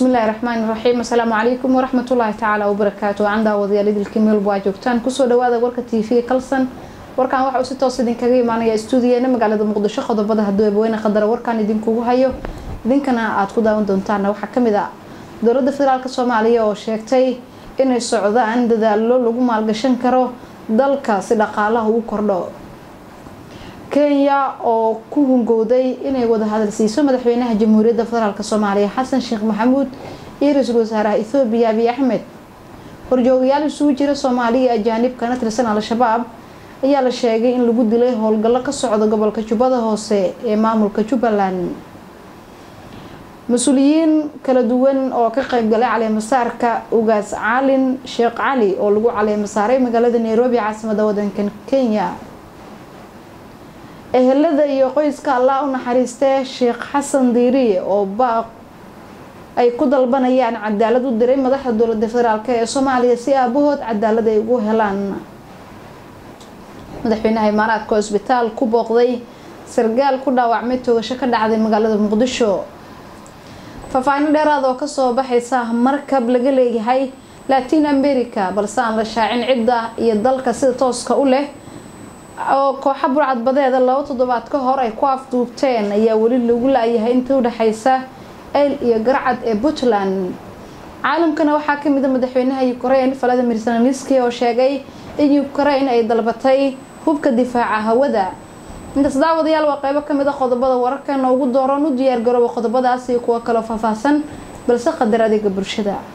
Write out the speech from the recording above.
bismillahi raxmaani raxiim assalaamu calaykum waraxmatullaahi tacaala wabarakaatu aan daawadayaal idilkii meelba waa joogtaan kusoo dhawaada warka t v kalsan warkan waxa uu si toos idinkaga imaanaya stuudiyeena magaalada muqdisho qodobada hadduu eebaweyne qadara warkan idinkugu hayo idinkana aada ku daawan doontaana waxaa kamid ah dowladda federaalk soomaaliya oo sheegtay inay socdaan dadaalo lagu maalgashan karo dalka si dhaqaalaha ugu kordho kenya oo ku hungowday inay wada hadalsiiso madaxweynaha jamhuuriyadda federaalk soomaaliya xasan sheekh maxamuud iyo ra-iisul wasaaraha ethoobiya abiy axmed horjoogayaal isugu jira soomaaliya ajaanib kana tirsan al-shabaab ayaa la sheegay in lagu dilay howlgallo ka socda gobolka jubbada hoose ee maamulka jubbaland mas-uuliyiin kala duwan oo ka qeybgalay caleemasaarka ugaas caalin sheekh cali oo lagu caleemasaaray magaalada nairobi caasimada wadankan kenya ehelada iyo qoyska allah u naxariistee sheekh xasan diiriye oo baaq ay ku dalbanayaan cadaalad u diray madaxda dowlada federaalk ee soomaaliya si aabahood cadaalad ay ugu helaan madaxweynaha imaaraadka oo isbitaal ku booqday sargaal ku dhaawacmay toogasho ka dhacday magaalada muqdisho faahfaahino dheeraad oo kasoo baxaysa markab laga leeyahay latin america balse aan la shaacin cidda iyo dalka sida tooska u leh oo kooxa burcadbadeeda laba toddobaad ka hor ay ku afduubteen ayaa weli lagu la-yahay inta udhexeysa eyl iyo garcad ee puntland caalamkana waxaa kamid a madaxweynaha ukraine valadimir zelenski oo sheegay in ukraine ay dalbatay hubka difaaca hawada intaas daawadayaal waa qeybo kamid a qodobada wararkana ugu dooran u diyaargarooba qodobadaas iyo kuwo kaloo faahfaahsan balse qadar adeega bulshada